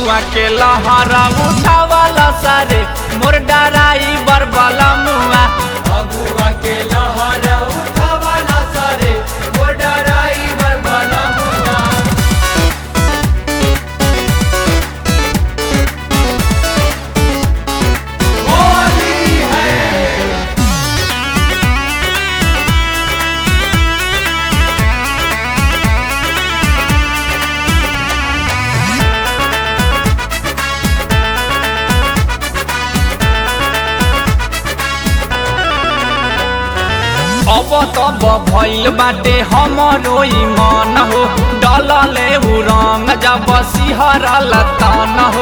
फगुआ के लहरा उठावाला सारे मोर डराई बरबला मुआ फगुआ के लहर उठावाला सारे वो डराई बरबला मुआ होली है अब तब भइल बाटे हमरो ई मन हो डलले उ रंग जब सिहरल तन हो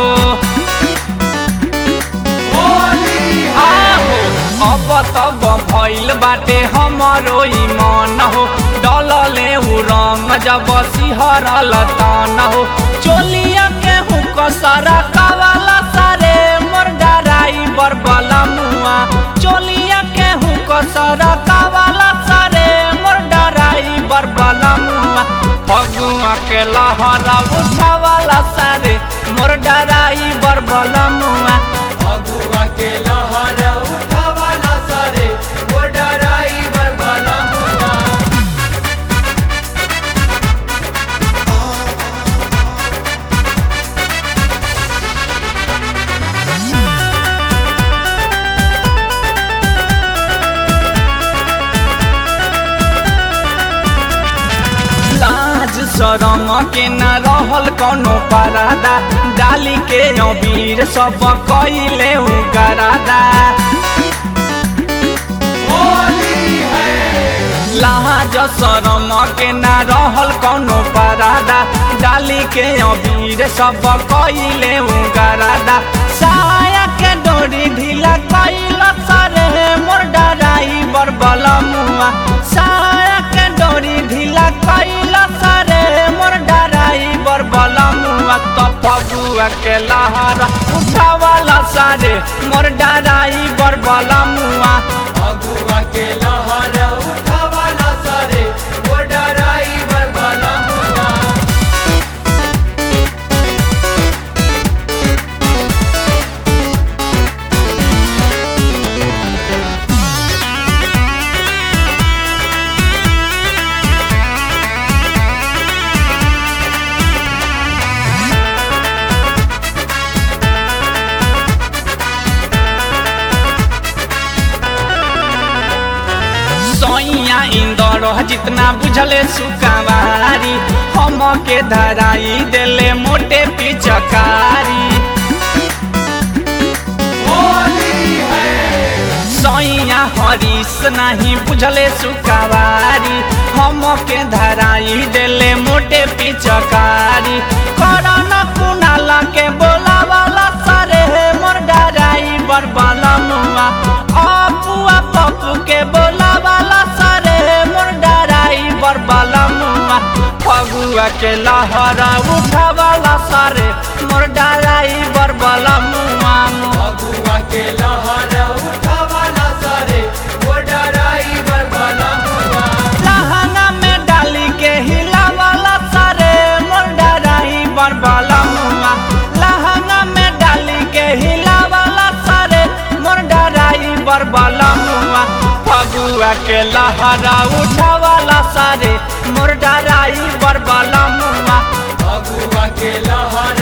होली आहो अब तब भइल बाटे हमरो ई मन हो डलले उ रंग जब सिहरल तन हो चोलिया के हुक सारा कावाला सारे मोर डराई बरबला मुआ चोलिया के हुक सारा कावाला सारे मोर डराई बरबला मुआ फगुआ के लहरा उठावाला सारे मोर डराई बरबला मुआ फगुआ के लहर उठावाला सारे वो डराई बरबला मुआ लाज शरम के न रहल कौनो परादा डाली के अबीर सब कइले उगरादा होली है लाज शरम के न रहल कौनो परादा डाली के अबीर सब कइले उगरादा साया के डोरी ढीला कइल सरे मोर डराई बरबला मुआ साया के डोरी ढीला कइल सरे मोर डराई बरबला मुआ त फगुआ के लहरा उठावाला सारे मोर डराई बरबला मुआ फगुआ के लहर उठावाला सारे वो डराई बरबला मुआ सैया इंदर जितना बुझले सुकावारी हम के धराई देले मोटे पिचकारी होली है सैया हरीश नहीं बुझले सुकावारी हम के धराई देले मोटे पिचकारी करन कुनाला के बोला वाला सरे मोर डराई बरबाला मुआ अपुआ पप्पू के बोला वाला सरे मोर डराई बरबाला मुआ फगुआ के लहरा उठावाला सारे मोर डराई बरबाला मुआ फगुआ के लहर उठावाला सारे वो डराई बरबला मुआ लहंगा में डाली के हिलावाला सारे मोर डराई बरबाला मुआ लहंगा में डाली के हिलावाला सारे मोर डराई बरबाला मुआ फगुआ के लहरा उठावाला सारे मोर डराई बरबाला मुआ फगुआ के लहर